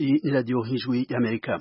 Iyi ni radiyo nk'ijwi y'amerika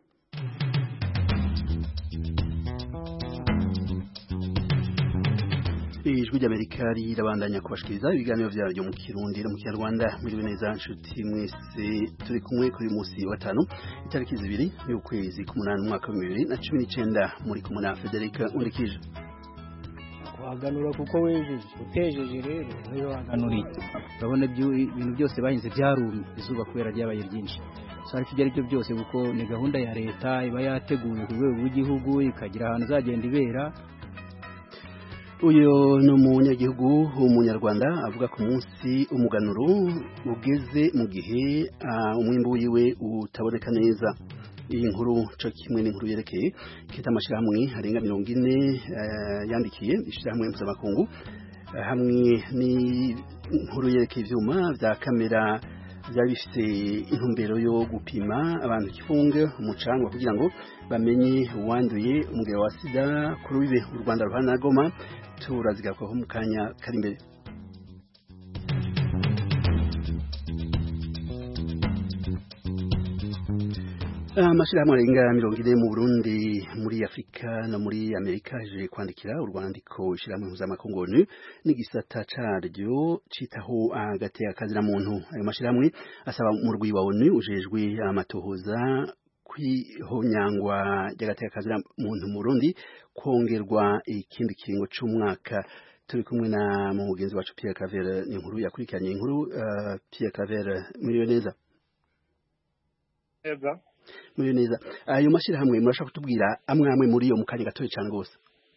ijwi ry'amerika rirabandanya kubashikiriza ibiganiro vyaryo mu kirundi no mu kinyarwanda mwiriwe neza nshuti mwese turi kumwe kuri musi wa gatanu itariki zibiri y'ukwezi k'umunani umwaka wa bibiri na cumi n'icenda muri kumwe na federika nkurikije waganura kuko wejeje utejeje rero niyo waganuriye urabona ibintu byose bahinze byarumye izuba kubera ryabaye ryinshi so ariko ibyo ari byo byose kuko ni gahunda ya leta iba yateguwe ku rwego rw'igihugu ikagira ahantu izagenda ibera uyu ni umunyagihugu w'umunyarwanda avuga ku munsi umuganuro ugeze mu gihe umwimbu wiwe utaboneka neza iyi nkuru cyo kimwe n'inkuru yerekeye kita amashyirahamwe arenga mirongo ine yandikiye ishyirahamwe mpuzamakungu hamwe n'inkuru yerekeye ibyuma bya kamera byari bifite intumbero yo gupima abantu igifunge umucanga kugira ngo bamenye uwanduye umugabo wa sida kuri wibe u rwanda ruhana goma turazigarukaho mu kanya kari imbere amashyirahamwe arenga mirongo ine mu burundi muri afurika no muri amerika aje kwandikira urwandiko ishyirahamwe mpuzamakungu onu n'igisata caryo citaho agateka kazira muntu ayo mashyirahamwe asaba umurwi wa onu ujejwe amatohoza kwihonyangwa ry'agateka kazira muntu mu burundi kongerwa ikindi kiringo c'umwaka turi kumwe na mu mugenzi wacu Pierre Claver ni inkuru yakurikiranye inkuru uh, Pierre Claver muriyo neza neza muri neza ayo mashyirahamwe murashaka kutubwira amwe amwe muri yo mu kanya gatoya cyane rwose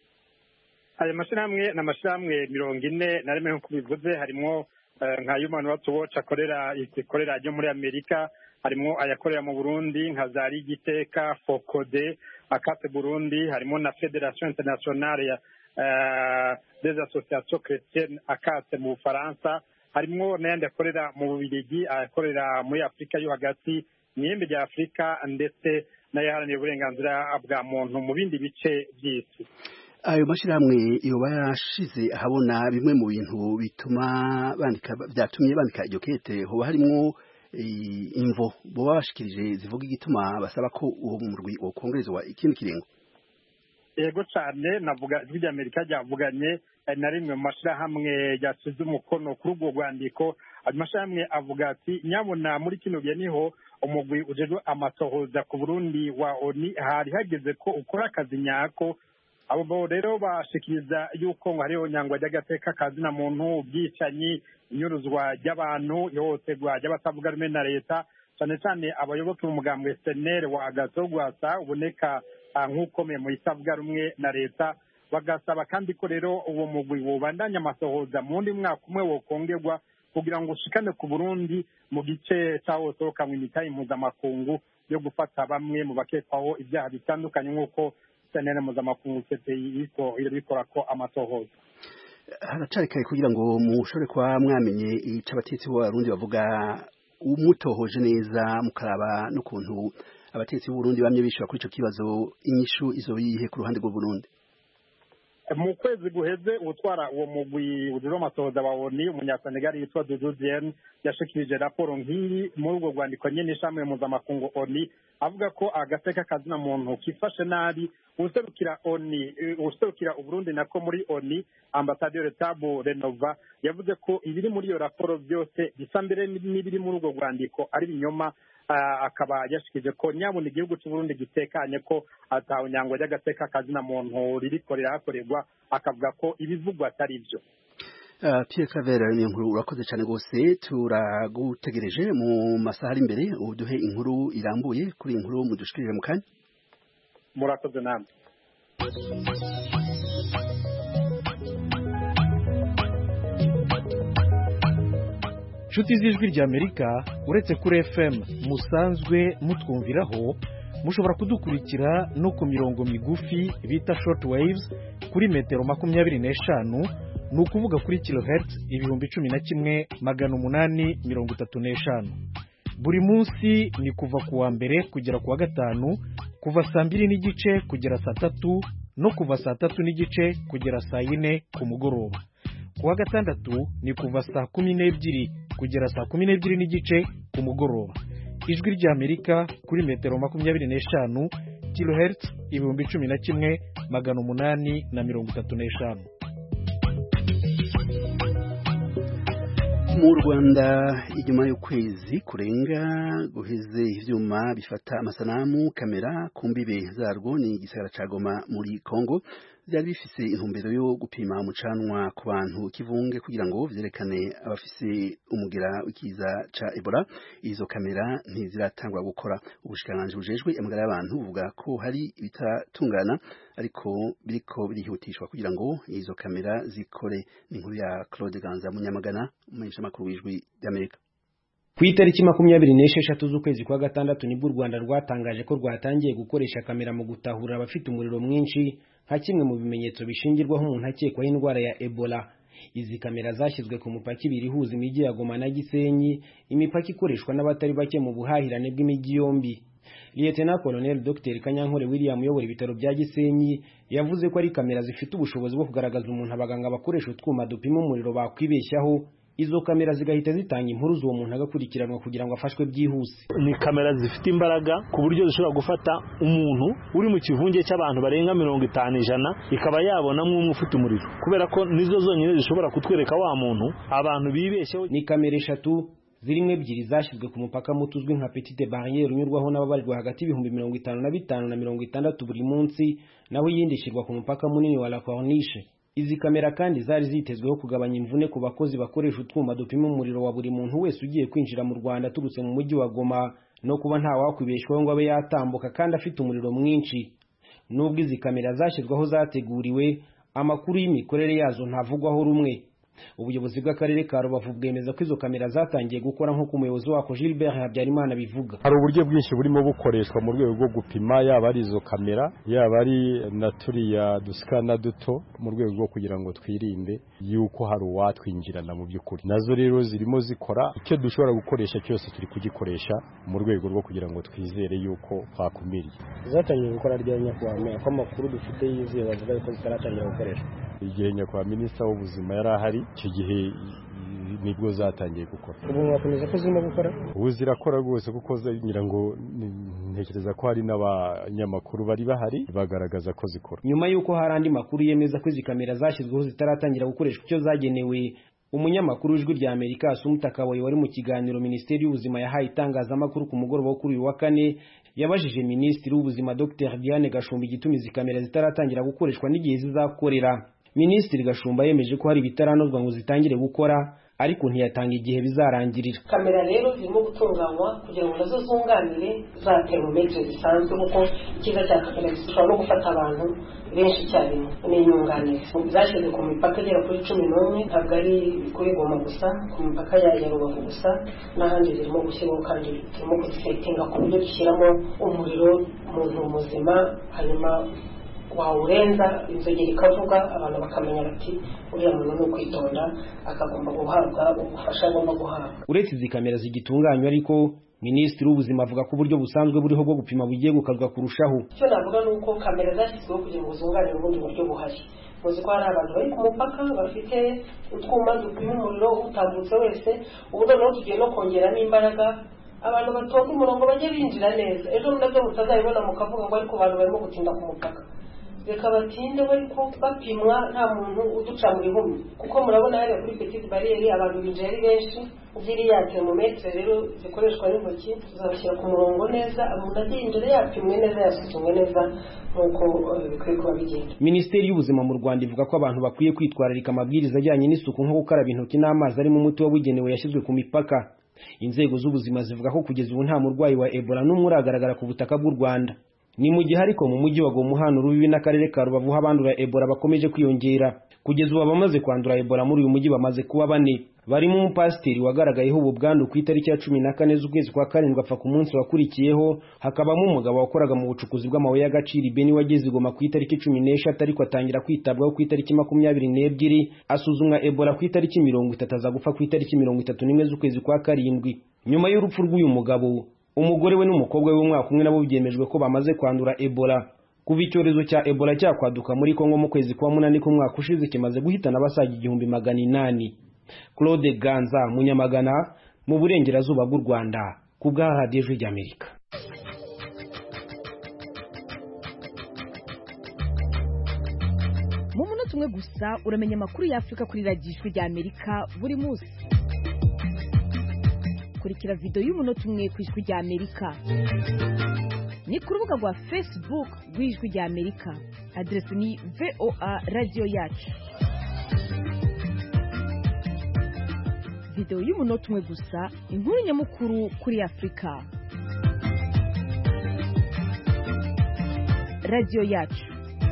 ayo mashyirahamwe ni amashyirahamwe mirongo ine na rimwe nk'uko bivuze harimo nka human rights watch akorera ikorera ryo muri amerika harimo ayakorera mu burundi nka za rigiteka fokode akate burundi harimo na federation internationale ya des associations chrétiennes akate mu bufaransa harimo n'ayandi akorera mu bubirigi akorera muri afurika yo hagati mw'ihembe rya afurika ndetse n'ayaharanira uburenganzira bwa muntu mu bindi bice by'isi ayo mashyirahamwe yoba yashize ahabona bimwe mu bintu bituma bandika byatumye bandika iryo kete hoba harimo imvo boba bashikirije zivuga igituma basaba ko uwo murwi wokongerezwa ikindi kiringo yego cyane navuga ijwi ry'amerika ryavuganye na rimwe mu mashyirahamwe yasize umukono kuri ubwo rwandiko ayo mashyirahamwe avuga ati nyabona muri kino gihe niho umugwi ujejwe amatohoza ku burundi wa oni hari hageze ko ukora akazi nyako abo rero bashikiriza yuko ngo hariho nyangwa ry'agateka kazina muntu ubwicanyi inyuruzwa ry'abantu ihohoterwa ry'abatavuga rumwe na leta cyane cyane abayoboke b'umugambwe senere wa agatogwasa uboneka nk'ukomeye mu itavuga rumwe na leta bagasaba kandi ko rero uwo mugwi wobandanya amatohoza mu wundi mwaka umwe wokongerwa kugira ngo ushikane ku burundi mu gice cyawo sohokanwe imitahe mpuzamakungu yo gufata bamwe mu bakekwaho ibyaha bitandukanye nk'uko senere mpuzamakungu cpi irabikora ko amatohoza haracari kare kugira ngo mushobore kuba mwamenye ico abatetsi b'abarundi bavuga umutohoje neza mukaraba n'ukuntu abatetsi b'uburundi bamye bishura kuri ico kibazo inyishu izo yihe ku ruhande rw'uburundi mu kwezi guheze utwara uwo mugwi ujejwe amatohoza wa oni umunyasenegali yitwa dudu diene yashikirije raporo nk'iyi muri urwo rwandiko nyene ishami mpuzamakungu oni avuga ko agateka kazina muntu kifashe nabi userukira oni userukira uburundi nako muri oni ambasaderi tabu renova yavuze ko ibiri muri iyo raporo byose bisa mbere n'ibiri muri urwo rwandiko ari binyoma akaba yashikije ko nyabona igihugu cy'uburundi gitekanye ko atawe nyangwa ry'agateka kazina muntu ririko rirahakorerwa akavuga ko ibivugwa atari byo Pierre Claver ni inkuru urakoze cyane rwose turagutegereje mu masaha ari imbere uduhe inkuru irambuye kuri iyi nkuru mudushikirije mu kanya murakoze namwe inshuti z'ijwi ry'amerika uretse kuri fm musanzwe mutwumviraho mushobora kudukurikira no ku mirongo migufi bita short waves kuri metero makumyabiri n'eshanu ni ukuvuga kuri kilohertz ibihumbi cumi na kimwe magana umunani mirongo itatu n'eshanu buri munsi ni kuva ku wa mbere kugera ku wa gatanu kuva saa mbiri n'igice kugera saa tatu no kuva saa tatu n'igice kugera saa yine ku mugoroba ku wa gatandatu ni kuva saa kumi n'ebyiri kugera saa kumi n'ebyiri n'igice ku mugoroba ijwi ry'amerika kuri metero makumyabiri n'eshanu kilohertz ibihumbi cumi na kimwe magana umunani na mirongo itatu n'eshanu mu rwanda inyuma y'ukwezi kurenga guheze ivyuma bifata amasanamu kamera ku mbibe zarwo ni igisagara ca goma muri congo byari bifise intumbero yo gupima umucanwa ku bantu kivunge kugira ngo vyerekane abafise umugera w'ikiza ca ebola izo kamera ntiziratangwa gukora ubushikiranganji bujejwe amagara y'abantu buvuga ko hari ibitatungana ariko biriko birihutishwa kugira ngo izo kamera zikore ni inkuru ya claude ganza munyamagana umumenyeshamakuru w'ijwi ry'amerika ku itariki makumyabiri n'esheshatu z'ukwezi kwa gatandatu nibwo u rwanda rwatangaje ko rwatangiye gukoresha kamera mu gutahura abafite umuriro mwinshi nka kimwe mu bimenyetso bishingirwaho umuntu akekwaho indwara ya ebola izi kamera zashyizwe ku mupaka ibiri ihuza imijyi ya goma na gisenyi imipaka ikoreshwa n'abatari bake mu buhahirane bw'imijyi yombi Lieutenant Colonel Dr Kanyankore William uyobora ibitaro bya Gisenyi yavuze ko ari kamera zifite ubushobozi bwo kugaragaza umuntu abaganga bakoresha utwuma dupima umuriro bakwibeshyaho izo kamera zigahita zitanga impuruza uwo muntu agakurikiranwa kugira ngo afashwe byihuse ni kamera zifite imbaraga ku buryo zishobora gufata umuntu uri mu kivunge cy'abantu barenga mirongo itanu ijana ikaba yabonamo umwe ufite umuriro kubera ko nizo zonyine zishobora kutwereka wa muntu abantu bibeshyeho ni kamera eshatu zirimo ebyiri zashyizwe ku mupaka muto uzwi nka petite barriere unyurwaho n'ababarirwa hagati y'ibihumbi mirongo itanu na bitanu na mirongo itandatu buri munsi naho iyindi ishyirwa ku mupaka munini wa la corniche izi kamera kandi zari zitezweho kugabanya imvune ku bakozi bakoresha utwuma dupima umuriro wa buri muntu wese ugiye kwinjira mu rwanda aturutse mu mujyi wa goma no kuba ntawakwibeshwaho ngo abe yatambuka kandi afite umuriro mwinshi nubwo izi kamera zashyizweho zateguriwe amakuru y'imikorere yazo ntavugwaho rumwe ubuyobozi bw'akarere ka rubavu bwemeza ko izo kamera zatangiye gukora nk'uko umuyobozi wako gilbert habyarimana bivuga hari uburyo bwinshi burimo bukoreshwa mu rwego rwo gupima yaba ari izo kamera yaba ari na turiya dusikana duto mu rwego rwo kugira ngo twirinde yuko hari uwatwinjirana mu by'ukuri nazo rero zirimo zikora icyo dushobora gukoresha cyose turi kugikoresha mu rwego rwo kugira ngo twizere yuko twakumiriye zatangiye gukora rya nyakubahwa ko amakuru dufite yizewe bavuga ko zitaratangira gukoreshwa igihe nyakubahwa minisita w'ubuzima yari ahari icyo gihe nibwo zatangiye gukora ubu mwakomeza ko zirimo gukora ubu zirakora rwose kuko ngira ngo ntekereza ko hari n'abanyamakuru bari bahari bagaragaza ko zikora nyuma y'uko hari andi makuru yemeza ko izi kamera zashyizweho zitaratangira gukoreshwa icyo zagenewe umunyamakuru w'ijwi rya amerika asumuta kaboyi wari mu kiganiro minisiteri y'ubuzima yahaye itangazamakuru ku mugoroba wo kuri uyu wa kane yabajije minisitiri w'ubuzima dr diane gashumba igituma izi kamera zitaratangira gukoreshwa n'igihe zizakorera minisitiri gashumba yemeje ko hari ibitaranozwa ngo zitangire gukora ariko ntiyatanga igihe bizarangirira kamera rero zirimo gutunganywa kugira ngo nazo zunganire za termometre zisanzwe kuko icyiza cya kamera zishobora no gufata abantu benshi icyarimwe ni inyunganizi zashyizwe ku mipaka igera kuri cumi n'umwe ntabwo ari kuri goma gusa ku mipaka ya rubavu gusa n'ahandi zirimo gushyirwaho kandi turimo kuzisetinga ku buryo dushyiramo umuriro umuntu muzima hanyuma wawurenza inzogera ikavuga abantu bakamenya bati uriya muntu ni ukwitonda akagomba guhabwa ubufasha agomba guhabwa uretse izi kamera zigitunganywa ariko minisitiri w'ubuzima avuga ko uburyo busanzwe buriho bwo gupima bugiye gukazwa kurushaho icyo navuga ni uko kamera zashyizweho kugira ngo zunganire ubundi buryo buhari muzi ko hari abantu bari ku mupaka bafite utwuma dupima umuriro utambutse wese ubu noneho tugiye no kongeramo imbaraga abantu batonda umurongo bajye binjira neza ejo nabyo mutazabibona mukavuga ngo ariko abantu barimo gutinda ku mupaka reka batinde ariko bapimwa nta muntu uduca mu bihumbi kuko murabona hariya kuri petite bariyeri abantu binjira ari benshi ziriya termometre rero zikoreshwa n'intoki tuzabashyira ku murongo neza umuntu agiye imbere yapimwe neza yasuzumwe neza nk'uko bikwiye kuba bigenda minisiteri y'ubuzima mu rwanda ivuga ko abantu bakwiye kwitwararika amabwiriza ajyanye n'isuku nko gukaraba intoki n'amazi arimo umuti wabugenewe yashyizwe ku mipaka inzego z'ubuzima zivuga ko kugeza ubu nta murwayi wa ebola n'umwe uragaragara ku butaka bw'u rwanda ni mu gihe ariko mu mujyi wa goma uhana urubibi n'akarere ka rubavu ho abandura ebola bakomeje kwiyongera kugeza ubu abamaze kwandura ebola muri uyu mujyi bamaze kuba bane barimo umupasiteri wagaragayeho ubu bwandu ku itariki ya cumi na kane z'ukwezi kwa karindwi apfa ku munsi wakurikiyeho hakabamo umugabo wakoraga mu bucukuzi bw'amabuye y'agaciro ibeni wageze igoma ku itariki cumi n'eshatu ariko atangira kwitabwaho ku itariki makumyabiri n'ebyiri asuzumwa ebola ku itariki mirongo itatu aza gupfa ku itariki mirongo itatu n'imwe z'ukwezi kwa karindwi nyuma y'urupfu rw'uyu mugabo umugore we n'umukobwa we w'umwaka umwe nabo byemejwe ko bamaze kwandura ebola kuva icyorezo cya ebola cyakwaduka muri kongo mu kwezi kwa munani k'umwaka ushize kimaze guhitana abasaga igihumbi magana inani claude ganza munyamagana mu burengerazuba bw'u rwanda ku bwa radiyo ijwi ry'amerika mu munota umwe gusa uramenya amakuru y'afurika kuri radiyo ijwi ry'amerika buri munsi kurikira videwo y'umunota umwe ku ijwi ry'amerika ni ku rubuga rwa facebook rw'ijwi ry'amerika aderesi ni voa radiyo yacu videwo y'umunota umwe gusa inkuru nyamukuru kuri afurika radiyo yacu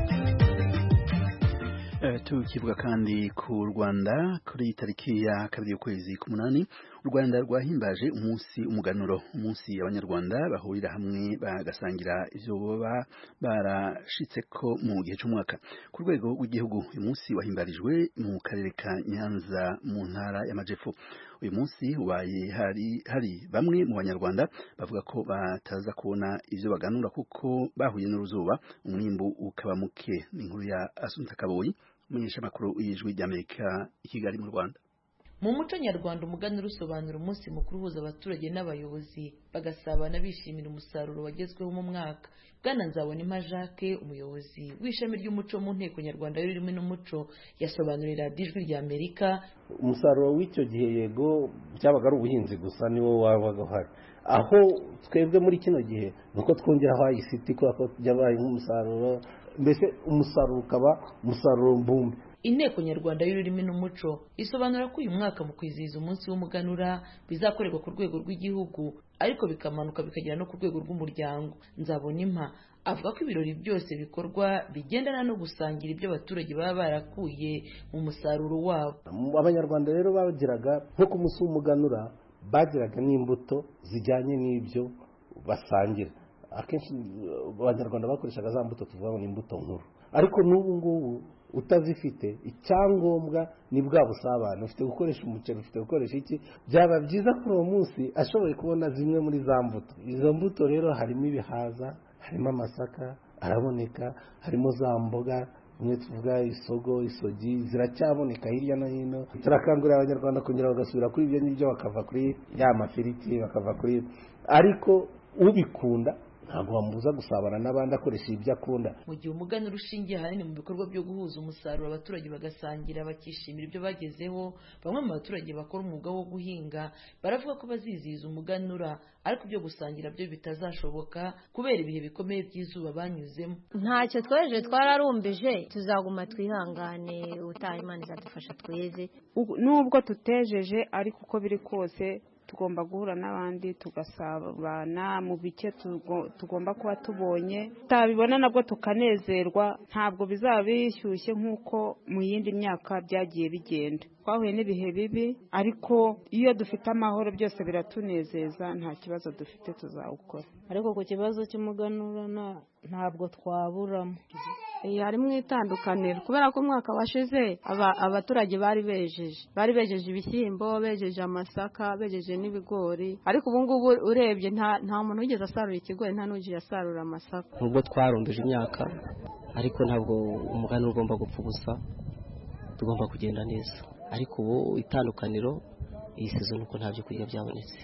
tukivuga kandi ku rwanda kuri tariki ya kabiri y'ukwezi k'umunani u rwanda rwahimbaje umunsi umuganuro umunsi abanyarwanda bahurira hamwe bagasangira ivyo baba barashitse ko mu gihe c'umwaka ku rwego rw'igihugu uyu munsi wahimbarijwe mu karere ka nyanza mu ntara y'amajepfo uyu munsi ubaye hari hari bamwe mu banyarwanda bavuga ko bataza kubona ivyo baganura kuko bahuye n'uruzuba umwimbu ukaba muke ni inkuru ya asunta kaboyi umunyeshamakuru y'ijwi ry'amerika i kigali mu rwanda mu muco nyarwanda umuganura usobanura umunsi mukuru uhuza abaturage n'abayobozi bagasabana bishimira umusaruro wagezweho mu mwaka bwana nzabonimpa jacques umuyobozi w'ishami ry'umuco mu nteko nyarwanda y'ururimi n'umuco yasobanurira ijwi rya amerika umusaruro w'icyo gihe yego byabaga ari ubuhinzi gusa niwo wabaga uhari aho twebwe muri kino gihe ni uko twongeraho ayisiti kubera ko byabaye nk'umusaruro mbese umusaruro ukaba umusaruro mbumbe inteko nyarwanda y'ururimi n'umuco isobanura ko uyu mwaka mu kwizihiza umunsi w'umuganura bizakorerwa ku rwego rw'igihugu ariko bikamanuka bikagera no ku rwego rw'umuryango nzabona impa avuga ko ibirori byose bikorwa bigendana no gusangira ibyo abaturage baba barakuye mu musaruro wabo abanyarwanda rero bagiraga nko ku munsi w'umuganura bagiraga n'imbuto zijyanye n'ibyo basangira akenshi abanyarwanda bakoreshaga za mbuto tuvuga ngo ni imbuto nkuru ariko n'ubu ngubu utazifite icyangombwa ni bwa busabane ufite gukoresha umuceri ufite gukoresha iki byaba byiza kuri uwo munsi ashoboye kubona zimwe muri za mbuto izo mbuto rero harimo ibihaza harimo amasaka araboneka harimo za mboga bimwe tuvuga isogo isogi ziracyaboneka hirya no hino turakangurira abanyarwanda kongera bagasubira kuri ibyo ngibyo bakava kuri ya mafiriti bakava kuri ariko ubikunda ntabwo bamubuza gusabana n'abandi akoresha ibyo akunda mu gihe umuganura ushingiye ahanini mu bikorwa byo guhuza umusaruro abaturage bagasangira bakishimira ibyo bagezeho bamwe mu baturage bakora umwuga wo guhinga baravuga ko bazizihiza umuganura ariko ibyo gusangira byo bitazashoboka kubera ibihe bikomeye by'izuba banyuzemo ntacyo tweje twararumbije tuzaguma twihangane utaha imana izadufasha tweze nubwo tutejeje ariko uko biri kose tugomba guhura n'abandi tugasabana mu bike tugomba kuba tubonye tutabibona nabwo tukanezerwa ntabwo bizaba bishyushye nk'uko mu yindi myaka byagiye bigenda twahuye n'ibihe bibi ariko iyo dufite amahoro byose biratunezeza nta kibazo dufite tuzawukora ariko ku kibazo cy'umuganura ntabwo twaburamo harimo itandukaniro kubera ko umwaka washize abaturage bari bejeje bari bejeje ibishyimbo bejeje amasaka bejeje n'ibigori ariko ubu ngubu urebye nta muntu wigeze asarura ikigori nta n'ugiye asarura amasaka nubwo twarunduje imyaka ariko ntabwo umuganura ugomba gupfa ubusa tugomba kugenda neza ariko ubu itandukaniro iyi sezo nuko nta byo kurya byabonetse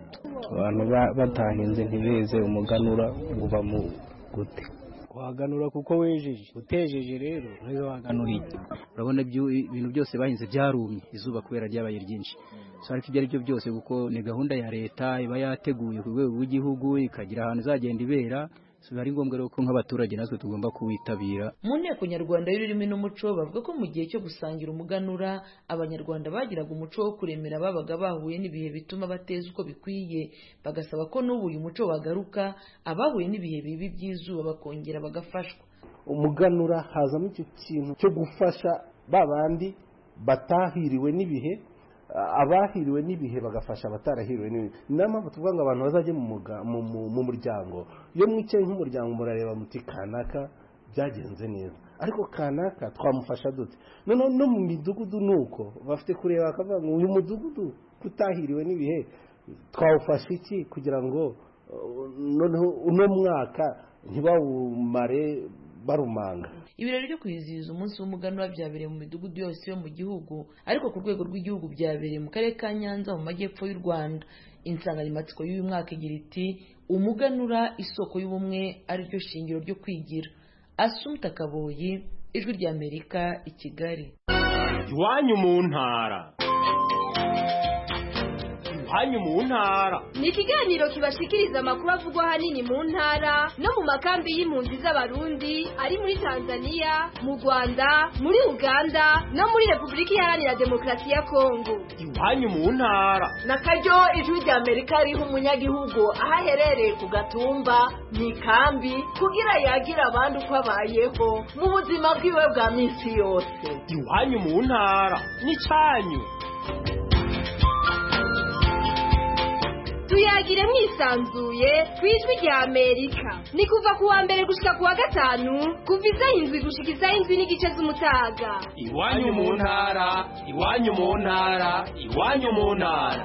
abantu batahinze ntibeze umuganura uba mu gute waganura kuko wejeje utejeje rero nizo waganura iki urabona ibintu byose bahinze byarumye izuba kubera ryabaye ryinshi ariko ibyo ari byo byose kuko ni gahunda ya leta iba yateguye ku rwego rw'igihugu ikagira ahantu izagenda ibera biba ari ngombwa rero ko nk'abaturage natwe tugomba kuwitabira mu nteko nyarwanda y'ururimi n'umuco bavuga ko mu gihe cyo gusangira umuganura abanyarwanda bagiraga umuco wo kuremera babaga bahuye n'ibihe bituma bateza uko bikwiye bagasaba ko n'ubu uyu muco wagaruka abahuye n'ibihe bibi by'izuba bakongera bagafashwa umuganura hazamo icyo kintu cyo gufasha ba bandi batahiriwe n'ibihe abahiriwe n'ibihe bagafasha abatarahiriwe n'ibihe niyo mpamvu tuvuga ngo abantu bazajye mu muryango iyo mwicaye nk'umuryango murareba muti kanaka byagenze neza ariko kanaka twamufasha dute noneho no mu midugudu ni uko bafite kureba bakavuga ngo uyu mudugudu kutahiriwe n'ibihe twawufasha iki kugira ngo noneho uno mwaka ntibawumare barumanga ibirori byo kwizihiza umunsi w'umuganura byabereye mu midugudu yose yo mu gihugu ariko ku rwego rw'igihugu byabereye mu karere ka nyanza mu majyepfo y'u rwanda insanganyamatsiko y'uyu mwaka igira iti umuganura isoko y'ubumwe ariryo shingiro ryo kwigira asumta kaboyi ijwi ry'amerika i kigali iwanyu mu ntara iwanyu mu ntara ni ikiganiro kibashikiriza amakuru avugwa ahanini mu ntara no mu makambi y'impunzi z'abarundi ari muri tanzania mu rwanda muri uganda no muri repubulika iharanira demokarasi ya kongo iwanyu mu ntara na karyo ijwi rya amerika riha umunyagihugu aho aherereye ku gatumba mu ikambi kugira yagira abandi uko abayeho mu buzima bwiwe bwa minsi yose iwanyu mu ntara n'icyanyu tuyagire mwisanzuye ku ijwi rya amerika ni kuva ku wa mbere gushika ku wa gatanu kuva isaha indwi gushika isaha indwi n'igice z'umutaga iwanyu mu ntara iwanyu mu ntara iwanyu mu ntara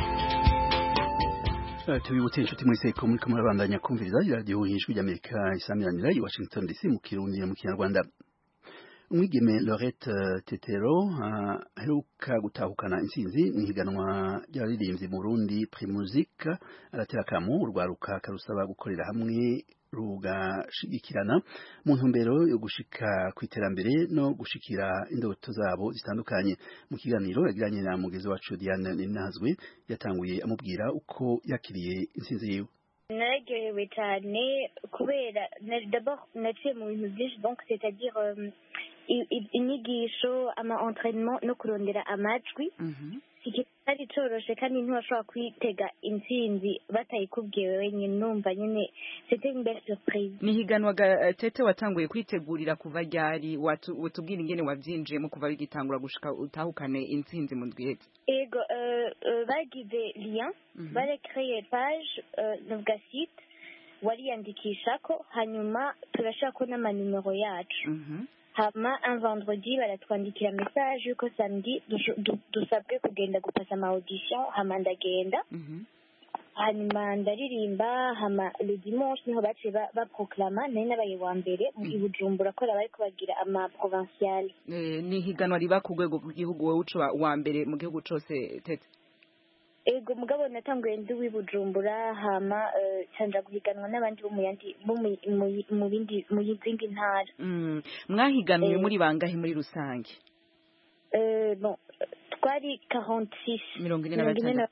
tubibutse inshuti muri seko muri kamwe babandanya kumviriza iradiyo y'ijwi ry'amerika isamiranira i washington dc mu kirundi mu kinyarwanda umwigeme Lorette Tetero aheruka gutahukana intsinzi mu higanwa ry'abaririmbyi mu Burundi Primusic aratera akamu urwaruka karusaba gukorera hamwe rugashigikirana mu ntumbero yo gushika ku iterambere no gushikira indoto zabo zitandukanye mu kiganiro yagiranye na mugezi wacu Diane Ninazwe yatanguye amubwira uko yakiriye intsinzi yiwe nararyohewe cyane kubera d'abord naciye mu bintu byinshi donc c'est-à-dire inyigisho ama entraînement no kurondera amajwi kitari coroshe kandi ntiwashobora kwitega intsinzi batayikubwiye wenyine numva nyine c'était une belle surprise ni higanwa ga tete watanguye kwitegurira kuva ryari watubwira ingene wavyinjiyemo kuva bigitangura gushika utahukane intsinzi mu ndwihetse ego bagize lien barekreye page novuga site wariyandikishako hanyuma turashako n'amanimero yacu hama un vendredi baratwandikira message yuko samedi dusabwe kugenda gupasa ama audition hama ndagenda hanyuma ndaririmba hama le dimanche niho baciye baproklama nari nabaye wa mbere i bujumbura ko bariko bagira ama provincial ni higanwa riba ku rwego rw'igihugu wowe uca wa mbere mu gihugu cose tete ego mugabo natanguye ndi w'ibujumbura hama canja guhiganwa n'abandi bo mu yandi mu bindi mu zindi ntara mwahiganiwe muri bangahe muri rusange bon twari 46 mirongo ine na batandatu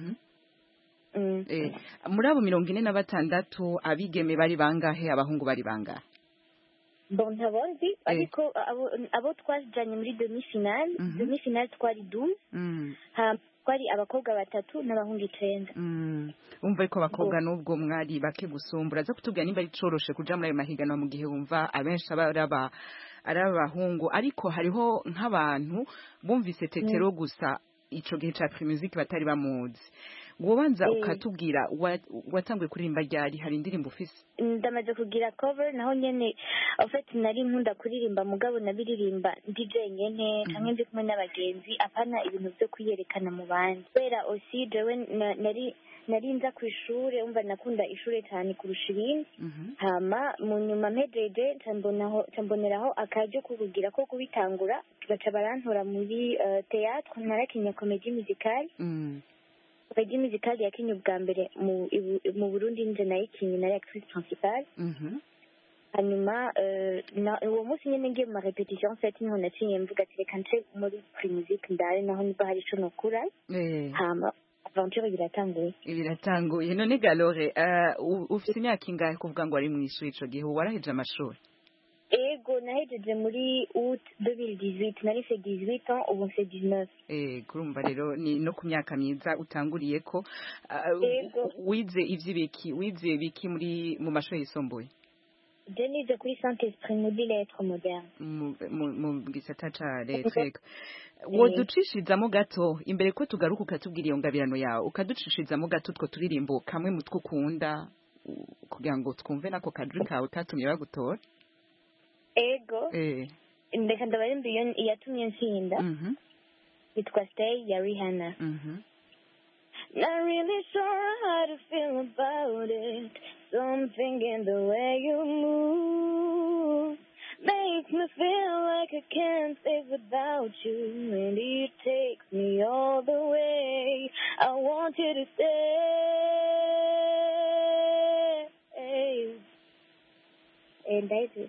muri abo mirongo ine na batandatu abigeme bari bangahe abahungu bari bangahe bon ntabondi ariko abo twajanye muri demi finale demi finale twari 12 twari abakobwa batatu n'abahungu icenda wumva ko abakobwa n'ubwo mwari bake gusumbura aza kutubwira nimba ari coroshe kuja muri ayo mahiganwa mu gihe wumva abenshi aba ari abahungu ariko hariho nk'abantu bumvise tetero gusa ico gihe ca primusic batari bamuzi wobanza ukatubwira watanguye kuririmba ryari hari indirimbo ufise ndamaze kugira cover naho nyene en fait nari nkunda kuririmba mugabo nabiririmba ndi jenyene canke ndi kumwe n'abagenzi apana ibintu vyo kwiyerekana mu bandi kubera aussi jewe nari nari nza ku ishure umva nakunda ishure cyane kurusha ibindi hama mu nyuma mpejeje camboneraho akaryo ko kugira ko kubitangura baca barantora muri théâtre narakinya comédie musicale comédie musicale yakinye ubwa mbere mu burundi nje nayikinye nari actrice principale hanyuma uwo munsi nyine ngiye mu marepetition set niho nacinye mvuga ati reka nce muri primusic ndare naho niba hari ico nokura hama aventure biratanguye biratanguye none galore ufite imyaka ingahe kuvuga ngo wari mu ishuri ico gihe waraheje amashuri ego nahejeje muri août 2018 nari fait 18 ans ubu mfite 19 eh kurumva rero ni no ku myaka myiza utanguriye ko wize ivy'ibiki wize biki muri mu mashuri yisumbuye je nize kuri saint esprit muri lettre moderne mu gisata ca lettre woducishirizamo gato imbere ko tugaruka ukatubwira iyo ngabirano yawe ukaducishirizamo gato utwo turirimbo kamwe mu two ukunda kugira ngo twumve nako kadri kawe katumye bagutora ego ndeka ndabarimba iyo iyatumye nsinda yitwa stay ya rihanna Not really sure how to feel about it. Something in the way you move makes makes me feel like I can't live without you, and it takes me all the way. I want you to stay. And I do.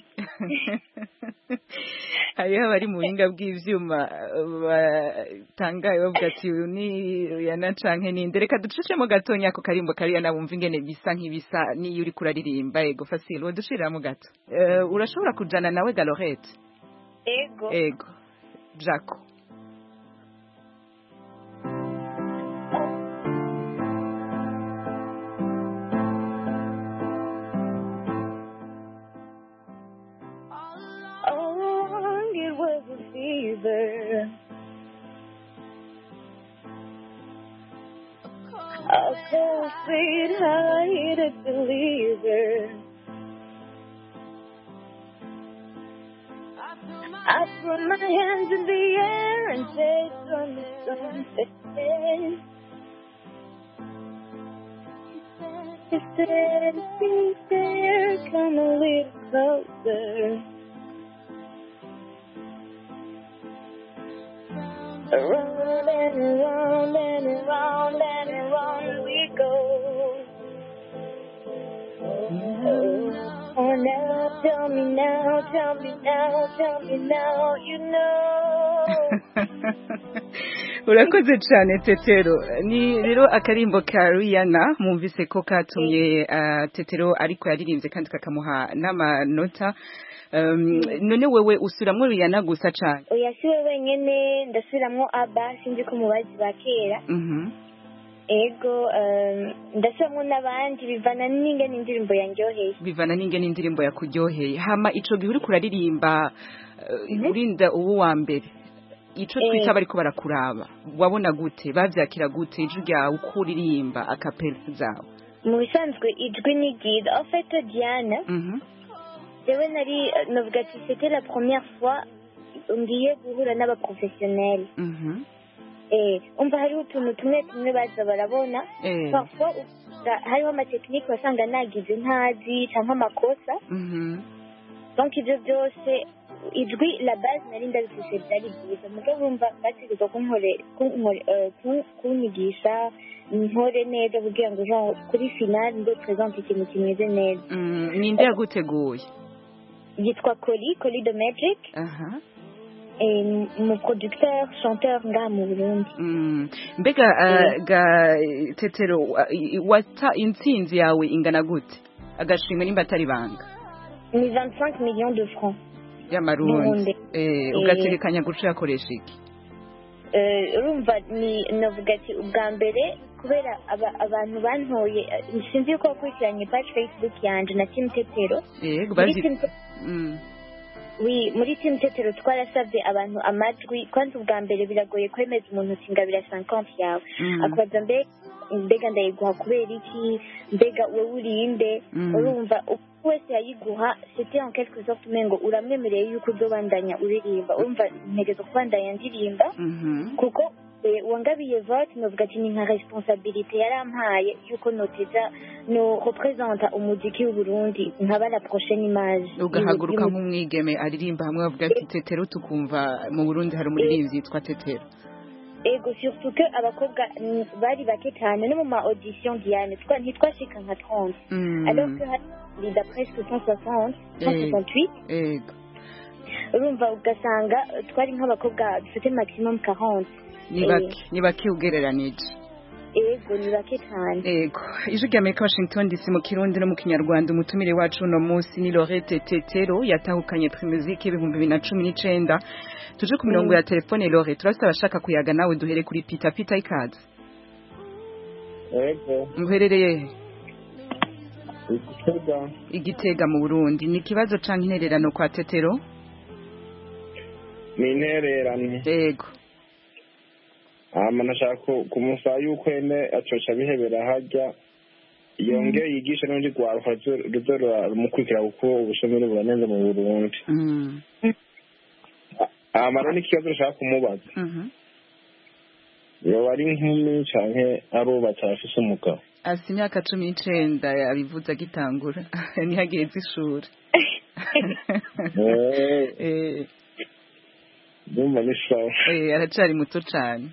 hariho abari mu buhinga bw'ivyuma batangaye bavuga ati uyu ni yana canke ninde reka ducishemo gatonya ako karimbo kariya nabumva ingene bisa nk'ibisa niyo uriko uraririmba ego fasile wodushiramo gato Eh, urashobora kujana nawe galorete Ego. ego jaco All along it was a fever. A cold feet high heated believer. I threw my hands in the air and said, "From the sunset." He said, "Be there, come a little closer." Around and around and around and around we go. Oh, now tell me now, tell me now, tell me now, you know. urakoze cyane tetero ni rero akarimbo ka Rihanna mwumvise ko katumye ah, tetero ariko yaririmbye kandi kakamuha n'amanota Um, none wewe usuramwo Rihanna gusa cyane oya si we wenyine ndasubiramwo aba sinzi ko mubazi ba kera Mhm. ego um, ndasubiramwo n'abandi bivana n'ingene indirimbo yanjyoheye bivana n'ingene indirimbo yakuryoheye hama ico gihe uriko uraririmba uh, urinda ubu wa mbere ico Eh. twita bariko barakuraba wabona gute bavyakira gute ijwi ryawe uko uririmba akapela zawe mu bisanzwe ijwi ni ryiza ofeto diana Mhm. jewe nari eh, novuga ati c'était la première fois ngiye guhura n'abaprofessionnel Mhm. eh umva hariho utuntu tumwe tumwe baza barabona Eh. parfois usanga hariho amatekinike wasanga nagize ntazi canke amakosa Mhm. donc ivyo byose ijwi la base nari ndabifise byari byiza mugabo urumva bategeza kunkore kunkore eh, ku- kunyigisha nkore neza kugira ngo genre kuri final ndo présente ikintu kimeze neza Mm, ninde yaguteguye yitwa Coli Coli de Magic aha et mon producteur chanteur ngaha mu Burundi Mm. mbega uh, ga tetero wa- i- wata intsinzi yawe ingana gute agashimwe nimba atari banga ni 25 millions de francs y'amarundi Burundi. eh, Eh. ugategekanya guca yakoresha iki Eh, urumva ni navuga ati ubwa mbere kubera aba- abantu bantoye eh, sinzi yuko wakurikiranye page facebook yanje na team tetero yego muri bazi team Te- Mm. oui, muri team tetero twarasabye abantu amajwi kwanza ubwa mbere biragoye kwemeza umuntu uti ngabira 50 yawe Mm. akubaza mbe mbega ndayiguha kubera iki mbega wowe urinde Mm. urumva uko wese yayiguha c'était en quelque sorte umengo uramwemereye yuko uzobandanya uririmba urumva ntegezo kubandanya ndirimba Mhm. kuko eh, uwangabiye vote novuga ati ni nka responsabilité yarampaye yuko noteza no representa umuziki w'uburundi nkaba la prochaine image ugahaguruka y'umu- nk'umwigeme aririmba hamwe bavuga ati tetero tukumva mu burundi hari umuririmbyi yitwa tetero ego surtout que abakobwa mm, bari bake cyane no mu ma audition diane twa- ntitwashika nka 30 Mm. alors que hari da presque 160 168 ego urumva ugasanga eh, twari nk'abakobwa dufite maximum 40 ni Eh, bake ni bake ugereranije ego ni bake cyane Ego, ijwi rya Amerika Washington DC mu Kirundi no mu Kinyarwanda umutumire wacu uno munsi ni Lorette Tetero yatahukanye Primusic ibihumbi bibiri na cumi n'icenda tuje ku mirongo Mm. ya telefone Lore turafite abashaka kuyaga nawe duhere kuri Peter Peter ikaze Ego, muherereye he? igitega igitega mu Burundi ni ikibazo canke intererano kwa Tetero ni intererano Ego hama nashaka ku- kumusaba yuko ene acoca bihebera harya yongeye yigishe n'urundi rwaruka ruzo rumukurikira kuko ubushomeri buranenze mu burundi Mm. hama rero n'ikibazo nashaka kumubaza Mhm. yoba ari inkumi canke arubatse afise umugabo afite imyaka cumi n'icenda yabivuze agitangura ntihageze ishuri Eh, ndumva ni sawa eh, aracari muto cane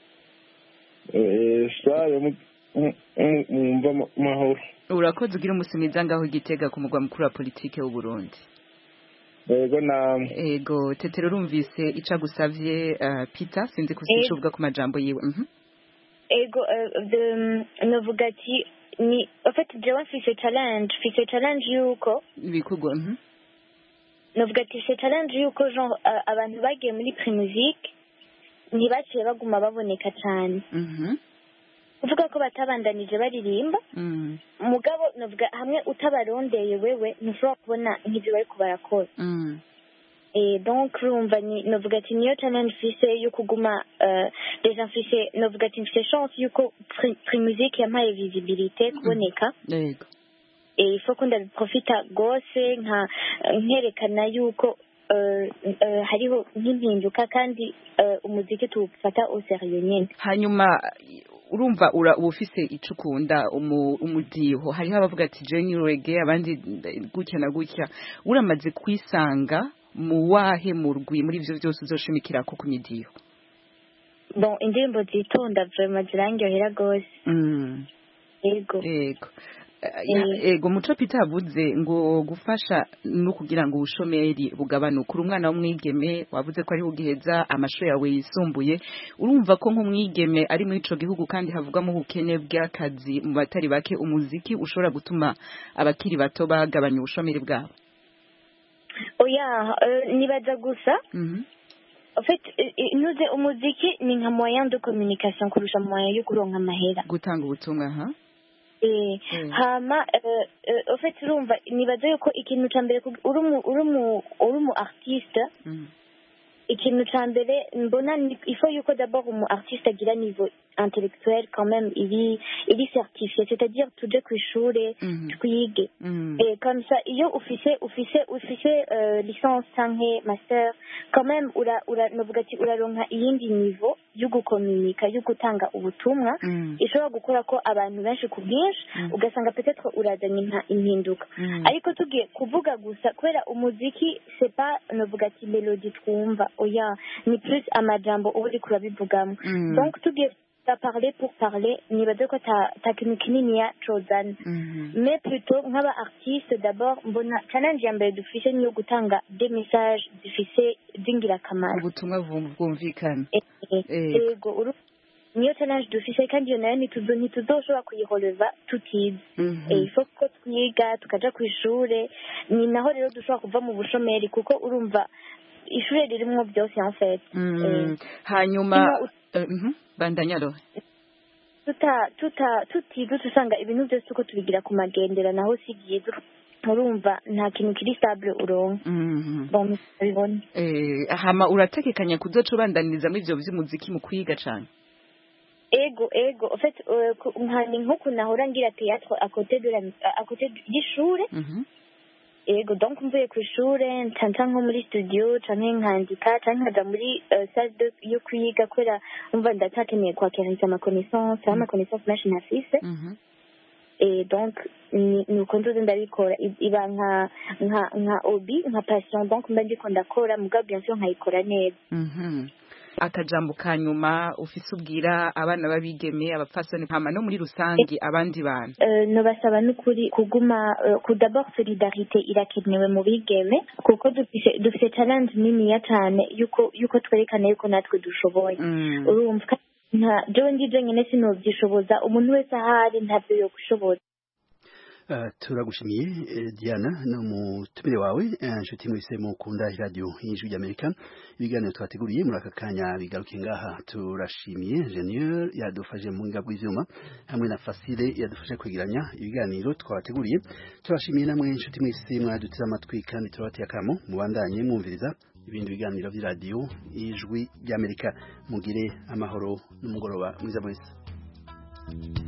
Eh, sawa mu- mu- mu- mwumva ama- amahoro urakoze ugira umunsi mwiza ngaho igitega ku mugwa mukuru wa politike w'u Burundi yego namwe ego tetero urumvise ico agusavye uh, Peter sinzi ko Eh. uvuga ku majambo yiwe mhm ego eh, de- novuga ati ni en fait jewe mfise challenge mfise challenge yuko ibikugwa mhm novuga ati mfise challenge yuko genre eh, abantu bagiye muri primusique ntibaciye baguma baboneka cyane mhm kuvuga ko batabandanije baririmba mhm mugabo novuga hamwe utabarondeye wewe ntushobora kubona nk'ibyo bariko barakora mhm Eh, donc urumva ni novuga ati niyo challenge mfise yo kuguma euh, deja mfise novuga ati mfise chance yuko Pri- primusique yampaye visibilité kuboneka yego eh, il faut ko ndabiprofita gose nka nkerekana yuko euh, euh, hariho nk'impinduka kandi euh, umuziki tuwufata au sérieux nyene hanyuma urumva ura uba ufise ico ukunda umu- umudiho hariho abavuga ati je reggae abandi gutya na gutya uramaze kwisanga mu wahe murwi muri ivyo vyose uzoshimikirako ku midiho bon indirimbo zitonda vraiment zirangyohera gose mm. yego yego Ya- ego muco Peter avuze ngo gufasha no kugira ngo ubushomeri bugabanuke uri umwana w'umwigeme wavuze ko ari ugiheza amashuri yawe yisumbuye urumva ko nk'umwigeme ari muri ico gihugu kandi havugwamo ubukene bw'akazi mu batari bake umuziki ushobora gutuma abakiri bato bagabanya ubushomeri bwabo oya euh, nibaza gusa Mhm. en fait euh, euh, nuze umuziki ni nka moyen de communication kurusha moyen yo kuronka amahera gutanga ubutumwa ha Eh, Mm. hama euh, euh, en fait urumva nibaza yuko ikintu ca mbere kug- uri umu- uri umu- uri umu artiste Mm. ikintu ca mbere mbona ni- il faut yuko d'abord umu artiste agira niveau intellectuel quand même iri iri certifié c'est-à-dire tuje kw'ishure Mhm. twige Mm. et comme ça iyo ufise ufise ufise euh, licence canke master quand même ura ura novuga ati uraronka iyindi niveau yo gukominika yo gutanga ubutumwa Mm. ishobora gukora ko abantu benshi ku bwinshi Mm. ugasanga peut-être urazanye impa- impinduka Mm. ariko tugiye kuvuga gusa kubera umuziki c'est pas novuga ati melody twumva oya ni plus amajambo uba uriko urabivugamo Mm. donc tugiye ta parler pour parler nibaze ko ta ta kintu kininiya cozana Mhm. mais plutôt nk'aba artiste d'abord mbona challenge ya mbere dufise niyo gutanga des messages zifise z'ingirakamaro ubutumwa bwum- bwumvikana Eh, Ego. ego uru- niyo challenge dufise kandi iyo nayo ntituzo- ntituzoshobora kuyihoreva tutize Mhm. Eh, il faut ko twiga tukaja ku ishure ni naho rero dushobora kuva mu bushomeri kuko urumva ishure ririmwo byose en fait Mm. Eh, hanyuma ino- eh, mhm. bandanya rohe tuta tuta tutize usanga ibintu byose uko tubigira ku magendera naho si byiza urumva nta kintu kiri stable uronka Mhm. bon bibona Eh, hama urategekanya kuzoca ubandaniriza muri ivyo vy'umuziki mu kwiga cane ego ego en fait euh, ku- nka ni nk'uku nahora ngira théâtre à côté de la à côté y'ishure Mhm. ego donc mvuye ku ishure ncanca nko muri studio canke nkandika canke nkaja muri euh, salle de yo kwiga kubera umva ndacyakeneye kwakiraniza amaconnaissance aho amaconnaissance menshi ntafise Mhm. et donc ni ni uko nzoze ndabikora I- iba nka nka nka hobby nka passion donc mba ndiko ndakora mugabo bien sûr nkayikora neza Mhm. akajambo ka nyuma ufise ubwira abana b'abigeme abapfasoni hama no muri rusange abandi bantu Euh, nobasaba n'ukuri kuguma euh, ku d'abord solidarité irakenewe mu bigeme kuko dufise dufise challenge niniya cane yuko yuko twerekana yuko natwe dushoboye Mm. urumva nta jewe ndije nyene sinovyishoboza umuntu wese ahari ntavyo yogushoboza Uh, turagushimiye eh, Diana no mutumire wawe eh, nshuti mwese mukunda radio y'ijwi ry'Amerika ibiganiro twateguriye muri aka kanya bigaruke ngaha turashimiye ingenieur yadufashe mu ngabwe ivyuma hamwe na Fasile yadufashe kwegeranya ibiganiro twateguriye turashimiye namwe nshuti mwese mwaduteze amatwi kandi turabateye akamo mubandanye mwumviriza ibindi biganiro vy'iradio y'ijwi ry'Amerika mugire amahoro n'umugoroba mwiza mwese